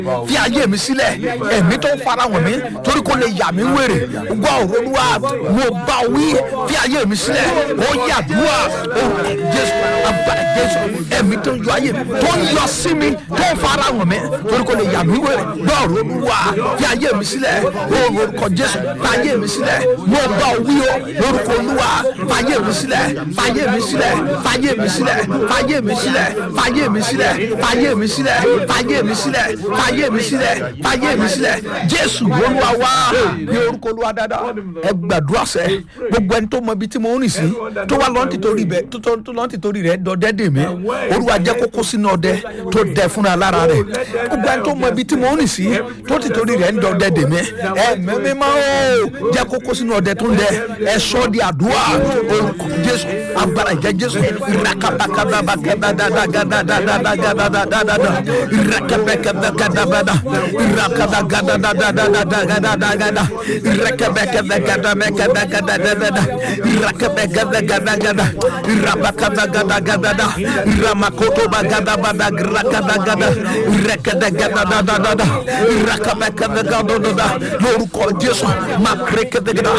fi ayé mi sílẹ̀ ẹ̀mí tó ń fara wọ̀n mi torí kò lè yà mí wèrè gbọ́ ọ̀rọ̀ olúwa mo bá ọ wí fi ayé mi sílẹ̀ ó yàdúrà ó jésù agbára jésù ẹ̀mí tó ń yọ ayé mi tó ń yọ sí mi tó ń fara wọ̀n mi torí kò lè yà mí wèrè gbọ́ ọ̀rọ̀ olúwa fi ayé mi sílẹ̀ ó orúkọ jésù fi ayé mi sílẹ̀ mo bá ọ wí o orúkọ olúwa fi ayé mi sílẹ̀ fi ayé mi sílẹ̀ fi ayé mi sílẹ̀ fi ayé mi sílẹ̀ fi ayé mi sílẹ̀ fi ayé mi sílẹ̀ fi ayé mi sílẹ̀ fi ayé mi sílẹ̀ fi ayé mi sílẹ̀ jésù olúwa wá ní orúkọ olúwa dáadáa ẹ gbàdúrà sẹ gbogbo ẹni tó mọ ibi tí mo ń rìn sí tó wá lọ́n tìtorí bẹ tó tó lọ́n tìtorí rẹ dọdẹ dè mí olúwa jẹ́ kókó sínú ọdẹ tó dẹ fúnra lára rẹ gbogbo ẹni tó mọ ibi tí mo ń rìn sí tó tìtorí rẹ ń dọdẹ dè mí ẹ mẹ́mí máa ó jẹ́ kókó sínú ọdẹ tó ń dẹ ẹ sọ di àdúrà orúkọ jésù agbára ìjẹ jésù ìrakabakabakabadadadadadadadadadada ìrakabakabakabada ìrakabakabakabadadadadadada ìrakabakabakabakabadadadada ìrakabakabakabada ìrabakabakabakabada ìramakotobakabakabada ìrakabakabakabada ìrakabakabakabada ìrakabakabakabada lórúkọ jésù makrekebekada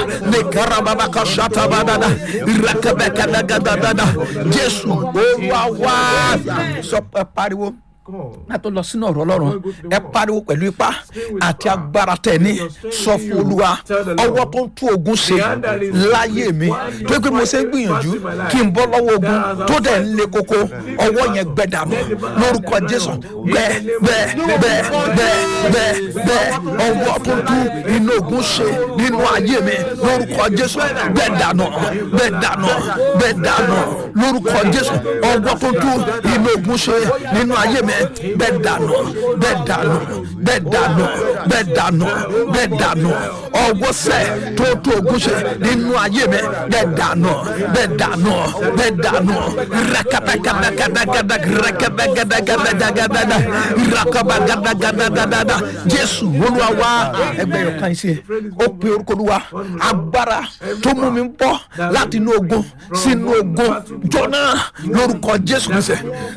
nekarababakashatabadada ìrakabakabakabada jésù olúwa wá sọ ẹ pariwo a tó lọ sínú ọ̀rọ̀ ọlọ́run ẹ pariwo pẹ̀lú ipá àti agbára tẹ̀ ní sọ fún olúwa ọwọ́ tó ń tú ogun ṣe láyé mi tó pé mo ṣe ń gbìyànjú kí n bọ́ lọ́wọ́ ogun tó dẹ̀ ń le koko ọwọ́ yẹn gbẹ dànù lórúkọ jésù gbẹ gbẹ gbẹ gbẹ gbẹ gbẹ ọwọ́ tó ń tú inú ogun ṣe nínú ayé mi lórúkọ jésù gbẹ dànù gbẹ dànù gbẹ dànù lórúkọ jésù ọwọ́ tó ń tú inú ogun ṣe nínú ayé mi bẹ́ẹ̀ dànù bẹ́ẹ̀ dànù bẹ́ẹ̀ dànù bẹ́ẹ̀ dànù bẹ́ẹ̀ dànù ọwọ́ sẹ́ tó tó ogun ṣe nínú ayé mi bẹ́ẹ̀ dànù bẹ́ẹ̀ dànù bẹ́ẹ̀ dànù rakabakabakabakaba rakabakabakabakaba rakabakabakabakaba jésù olúwa wá ẹgbẹ́ yóò kàn sí ó pe orúkọ olúwa agbára tó mú mi bọ́ láti inú ogun sínú ogun jọ̀nà lórúkọ jésù kristu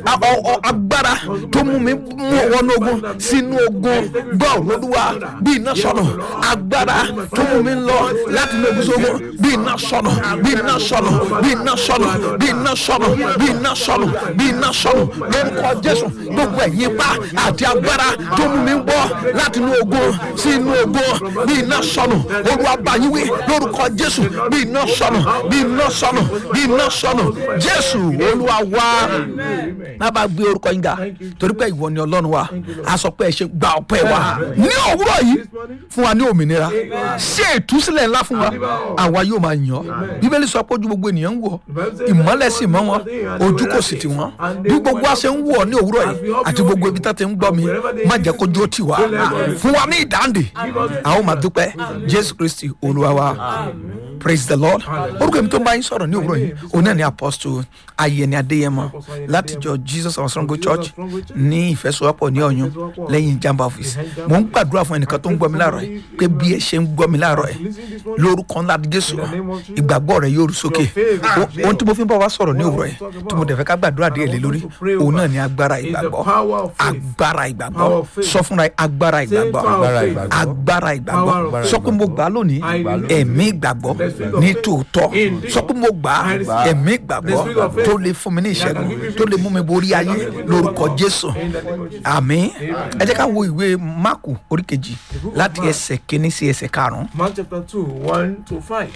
agbára tó mú mi mú wọnú ogun sínú ogun gbọ́ olúwa bí iná sọnù agbára tó mú mi lọ láti inú ogun sógun bí iná sọnù bí iná sọnù bí iná sọnù bí iná sọnù bí iná sọnù bí iná sọnù lórúkọ jésù gbogbo ẹ̀yìn pa àti agbára tó mú mi bọ́ láti inú ogun sínú ogun bí iná sọnù olúwa báyìí lórúkọ jésù bí iná sọnù bí iná sọnù bí iná sọnù jésù olúwa wá má bàa gbé orúkọ yín ga torí pé ìwọ ni ọlọ́run wa a sọ pé ẹ ṣe gba ọpẹ́ wa ní òwúrọ̀ yìí fún wa ní òmìnira ṣé ìtúsílẹ̀ ńlá fún wa àwa yóò máa yàn ọ́ bíbélì sọ pé ojú gbogbo ènìyàn ń wọ̀ ìmọ́lẹ̀ sì mọ́ wọn ojú kò sì tì wọ́n bí gbogbo wa ṣe ń wọ̀ ní òwúrọ̀ yìí àti gbogbo ibi tá ti ń gbọ́ mi má jẹ́ kó jó tì wá fún wa ní ìdáǹdè àwọn máa dúpẹ́ jésù kristi olúwa wa praise the lord orúkọ èmi tó ń bá yín sọ̀rọ̀ ní òwúrọ̀ yìí òun náà ni apostle ayẹni adéyẹmọ látijọ́ jesus our strong church ní ìfẹsowọ́pọ̀ ní ọ̀yún lẹ́yìn jamba office mo ń gbàdúrà fún ẹnìkan tó ń gbọ́ mi láàárọ̀ yìí pé bí ẹ ṣe ń gbọ́ mi láàárọ̀ yìí lórúkọ ńlá jésù ìgbàgbọ́ rẹ yóò rú sókè ohun tí mo fi ń bọ̀ wá sọ̀rọ̀ ní òwúrọ̀ yìí tí mo dẹ̀ fẹ́ ká gbàdúrà díẹ̀ lé lórí òun náà ni agbára ìgbàgbọ́ agbára ìgbàgbọ́ sọ fúnra agbára ìgbàgbọ́ agbára ìgbàgbọ́ sọ pé mo gbà á lónìí ẹ̀mí ìgbàgbọ́ ní tòótọ́ sọ pé mo gbà á ẹ̀mí ìgbàgbọ́ tó lè fún mi ní ìṣẹ́gun tó lè mú mi borí ayé lórúkọ jésù àmì ẹ jẹ́ ká wo ìwé máàkù orí kejì láti ẹsẹ̀ kínní sí ẹsẹ̀ karùn-ún. Mark chapter two one to five.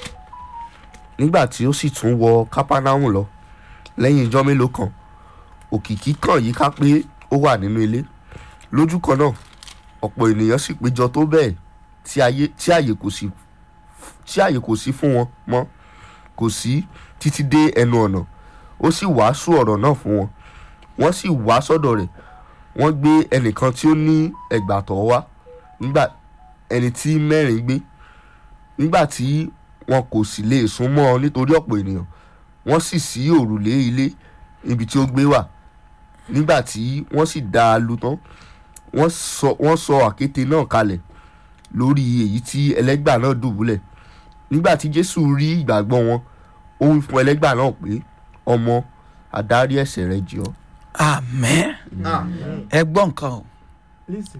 nígbà tí ó sì tún wọ kápánáhùn lọ lẹ́yìn ijọ́ mélòó kan òkìkí kàn yíká pé ó wà nínú ilé lójú kan náà ọ̀pọ̀ ènìyàn sì péjọ tó bẹ́ẹ̀ tí ayé tí àyè kò sí tí àyè kò sí fún wọn mọ́ kò sí títí dé ẹnu ọ̀nà ó sì wàásù ọ̀rọ̀ náà fún wọn wọ́n sì wá sọ́dọ̀ rẹ̀ wọ́n gbé ẹnìkan tí ó ní ẹgbàtọ́ wá nígbà ẹni tí mẹ́rin gbé nígbà tí wọn kò sì lè sún mọ́ ọ nítorí ọ̀pọ̀ ènìyàn wọ́n sì ṣí òrùlé ilé ibi tí ó gbé wà nígbà tí wọ́n sì dá a lu tán wọ́n sọ wọ́n sọ àkéte náà kalẹ̀ lórí èyí tí ẹlẹ́gbà náà dùbúlẹ̀ nígbà tí jésù rí ìgbàgbọ́ wọn ó wí fún ẹlẹ́gbà náà pé ọmọ àdárí ẹ̀ṣẹ̀ rẹ jì ọ́ àmẹ́ ẹ gbọ́ nǹkan o Listen.